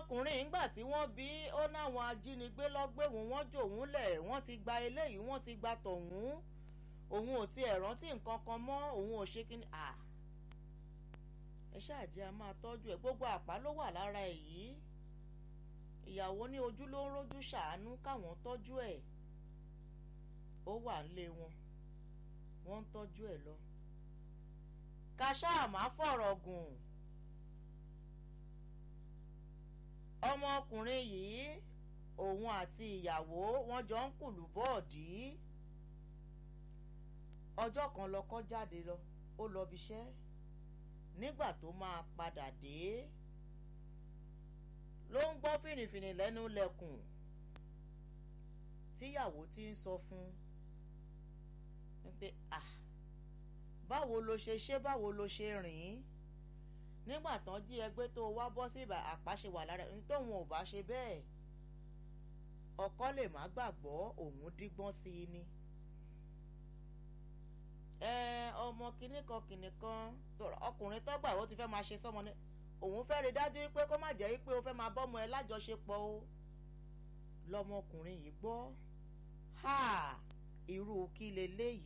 ọmọkùnrin ìgbà tí wọ́n bí ó náwọn ajínigbé lọ́gbẹ̀wò wọ́n jòun lẹ̀ wọ́n ti gba eléyìí wọ́n ti gba tọ̀hún òun ò tiẹ̀ rántí nǹkan kan mọ́ òun ò ṣe kíni à ẹ ṣáàjẹ́ a máa tọ́jú ẹ̀ gbogbo àpá ló wà lára ẹ̀ yìí ìyàwó ní ojú ló ń rójú ṣàánú káwọn tọ́jú ẹ̀ ó wà nílé wọn wọ́n ń tọ́jú ẹ̀ lọ ká ṣáà má fọ̀rọ̀ gùn ọmọkùnrin yìí òun àti ìyàwó wọn jọ ń kùlù bọ́ọ̀dì ọjọ́ kan lọ́kọ jáde lọ ó lọ bíṣẹ́ nígbà tó máa padà dé ló ń gbọ́ fìrìfìrì lẹ́nu lẹ́kùn tíyàwó ti ń sọ fún un pé ah báwo lo ṣe ṣe báwo lo ṣe rìn ín nígbà tán jí ẹgbẹ́ tó wá bọ́ sí ìbà àpáṣe wà lára ẹni tóun ò bá ṣe bẹ́ẹ̀ ọkọ lè má gbàgbọ́ òun dígbọ́n sí i ni. ẹ ọmọ kìnnì kan kìnnì kan ọkùnrin tó gbà ó ti fẹ́ máa ṣe sọ́mọ ní òun fẹ́ rí dájú pé kó má jẹ́ pé ó fẹ́ máa bọ́mọ ẹ lájọṣepọ̀ o lọmọkùnrin yìí gbọ́ ha irú kí leléyìí